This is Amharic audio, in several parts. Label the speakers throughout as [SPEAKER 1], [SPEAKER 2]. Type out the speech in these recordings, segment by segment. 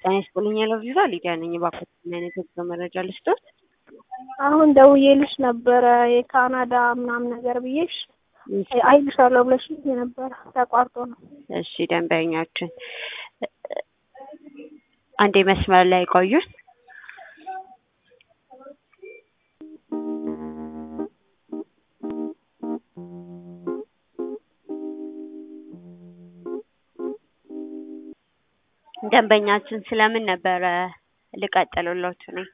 [SPEAKER 1] ጤና ይስጥልኝ ያለው ቪዛ ሊዲያ ነኝ። እባክዎት ምን አይነት የጉዞ መረጃ ልስጥዎት?
[SPEAKER 2] አሁን ደውዬልሽ ነበረ የካናዳ ምናምን ነገር ብዬሽ አይልሻለሁ ብለሽ ነበረ ተቋርጦ ነው።
[SPEAKER 1] እሺ ደንበኛችን አንዴ መስመር ላይ ቆዩን። ደንበኛችን ስለምን ነበረ ልቀጥልሎት ነኝ?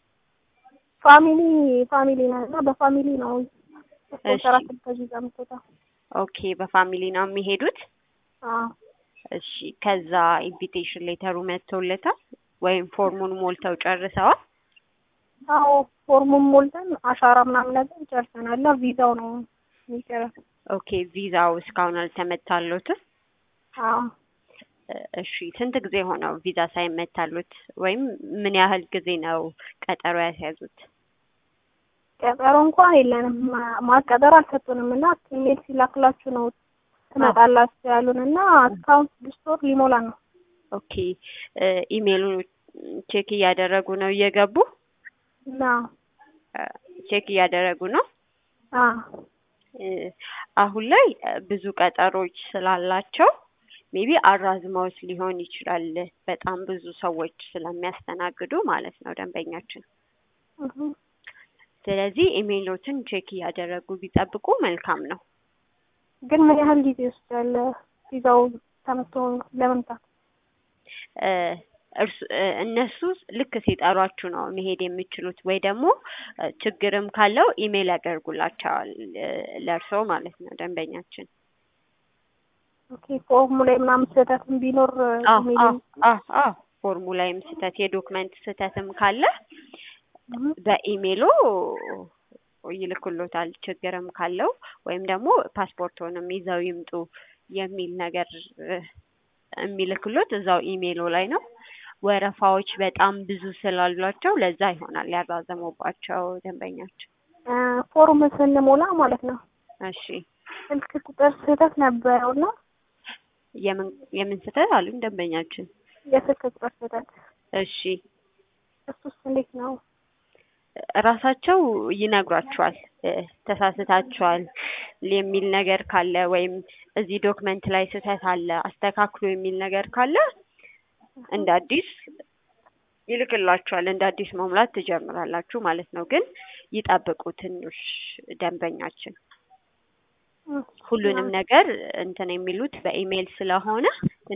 [SPEAKER 2] ፋሚሊ ፋሚሊ ነው እና በፋሚሊ ነው
[SPEAKER 1] እሺ።
[SPEAKER 2] ሰራት ከዚህ ጋር የምትወጣው።
[SPEAKER 1] ኦኬ በፋሚሊ ነው የሚሄዱት?
[SPEAKER 2] አዎ
[SPEAKER 1] እሺ ከዛ ኢንቪቴሽን ሌተሩ መጥቶለታል ወይም ፎርሙን ሞልተው ጨርሰዋል?
[SPEAKER 2] አዎ ፎርሙን ሞልተን አሻራ ምናምን ነገር ጨርሰናል እና ቪዛው ነው የሚቀረው።
[SPEAKER 1] ኦኬ ቪዛው እስካሁን አልተመታሎትም?
[SPEAKER 2] አዎ
[SPEAKER 1] እሺ ስንት ጊዜ ሆነው ቪዛ ሳይመታሉት ወይም ምን ያህል ጊዜ ነው ቀጠሮ ያስያዙት?
[SPEAKER 2] ቀጠሮ እንኳን የለንም ማ- ማቀጠር አልሰጡንም እና ኢሜል ሲላክላችሁ ነው ትመጣላችሁ ያሉን እና እስካሁን ስድስት ወር ሊሞላን ነው።
[SPEAKER 1] ኦኬ ኢሜሉን ቼክ እያደረጉ ነው እየገቡ
[SPEAKER 2] እና
[SPEAKER 1] ቼክ እያደረጉ ነው።
[SPEAKER 2] አዎ
[SPEAKER 1] እ አሁን ላይ እ ብዙ ቀጠሮች ስላላቸው ሜቢ አራዝመውት ሊሆን ይችላል። በጣም ብዙ ሰዎች ስለሚያስተናግዱ ማለት ነው ደንበኛችን።
[SPEAKER 2] እህ
[SPEAKER 1] ስለዚህ ኢሜሎትን ቼክ እያደረጉ ቢጠብቁ መልካም ነው።
[SPEAKER 2] ግን ምን ያህል ጊዜ ይወስዳል ቪዛው ተመቶ ለመምጣት?
[SPEAKER 1] እ እርሱ እ እነሱ ልክ ሲጠሯችሁ ነው መሄድ የምችሉት ወይ ደግሞ እ ችግርም ካለው ኢሜል ያደርጉላቸዋል እ ለእርስዎ ማለት ነው ደንበኛችን።
[SPEAKER 2] ኦኬ ፎርሙ ላይ ምናምን ስህተትም ቢኖር
[SPEAKER 1] አዎ
[SPEAKER 2] ኢሜል
[SPEAKER 1] አዎ አዎ አዎ ፎርሙ ላይም ስህተት የዶክመንት ስህተትም ካለ
[SPEAKER 2] እህ
[SPEAKER 1] በኢሜሎ ይልኩሎታል። ችግርም ካለው ወይም ደግሞ ፓስፖርቶንም ይዘው ይምጡ የሚል ነገር እ የሚልክሎት እዛው ኢሜሎ ላይ ነው። ወረፋዎች በጣም ብዙ ስላሏቸው ለዛ ይሆናል ያራዘሙባቸው ደንበኛችን።
[SPEAKER 2] እ ፎርም ስንሞላ ማለት ነው
[SPEAKER 1] እሺ
[SPEAKER 2] ስልክ ቁጥር ስህተት ነበረው እና
[SPEAKER 1] የምን የምን ስህተት አሉኝ ደንበኛችን?
[SPEAKER 2] የስልክ ቁጥር ስህተት
[SPEAKER 1] እሺ
[SPEAKER 2] እሱስ እንዴት ነው?
[SPEAKER 1] ራሳቸው ይነግሯቸዋል እ ተሳስታችኋል የሚል ነገር ካለ ወይም እዚህ ዶክመንት ላይ ስህተት አለ አስተካክሉ የሚል ነገር ካለ እንደ አዲስ ይልክላችኋል። እንደ አዲስ መሙላት ትጀምራላችሁ ማለት ነው። ግን ይጠብቁ ትንሽ ደንበኛችን። ሁሉንም ነገር እንትን የሚሉት በኢሜይል ስለሆነ